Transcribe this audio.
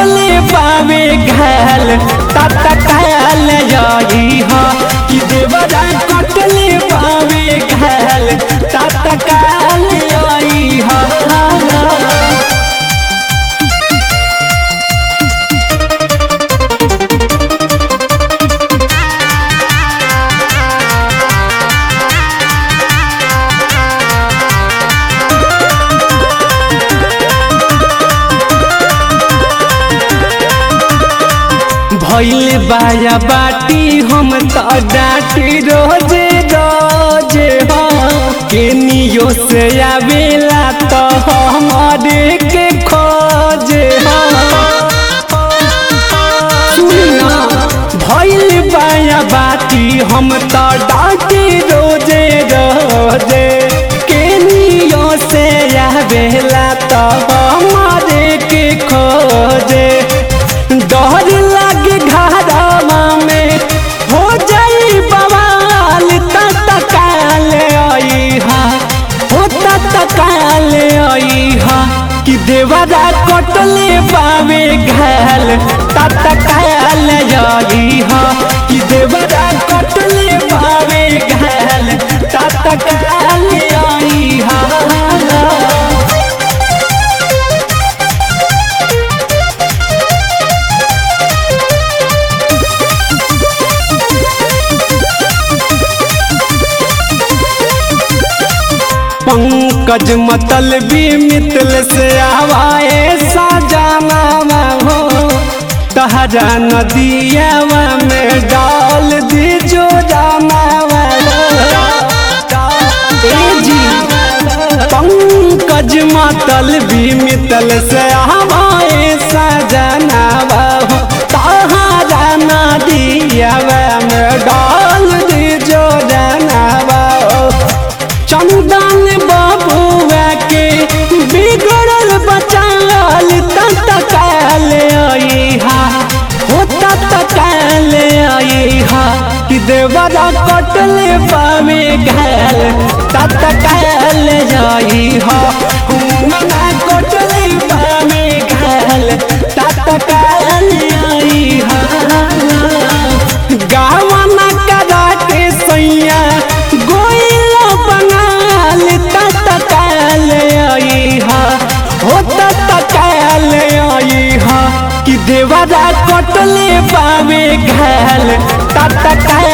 कटले पावे घाल तत काल जाई हा कि देवरा कटले पावे घाल तत काल जाई हा भैल बाया बाटी हम तो डाटी रोजे रोजे हो केनियो से आवेला तो हमारे के खोजे हो सुनिया भैल बाया बाटी हम तो डाटी रोजे रोजे केनियो से आवेला तो हमारे के खोजे डर लागे घरवा में हो जाई बवाल तत काल आई हा हो तत काल आई हा कि देवरा कटले पावे घाल तत काल आई हा कि देवरा कटले पावे घाल तत काल आई हा पंकज मतलबी मितल से आवाए साजाना हो तहरा नदियावा में डाल दी जो जाना जी पंकज मतलबी मितल से आवाए साजाना हो तहरा नदियावा में डाल दी जो जाना चंदन बाबुआ के बिगड़ल बचाल तत काल आई हा हो तत काल आई हा कि देवरा कटले पावे घाल तत काल आई हा मना कटले पावे घाल तत काल आई हा गावना करा के सैया गोइल बंगाल तत काल आई हा हो तत काल आई हा कि देवरा कटले पावे घाल तत काल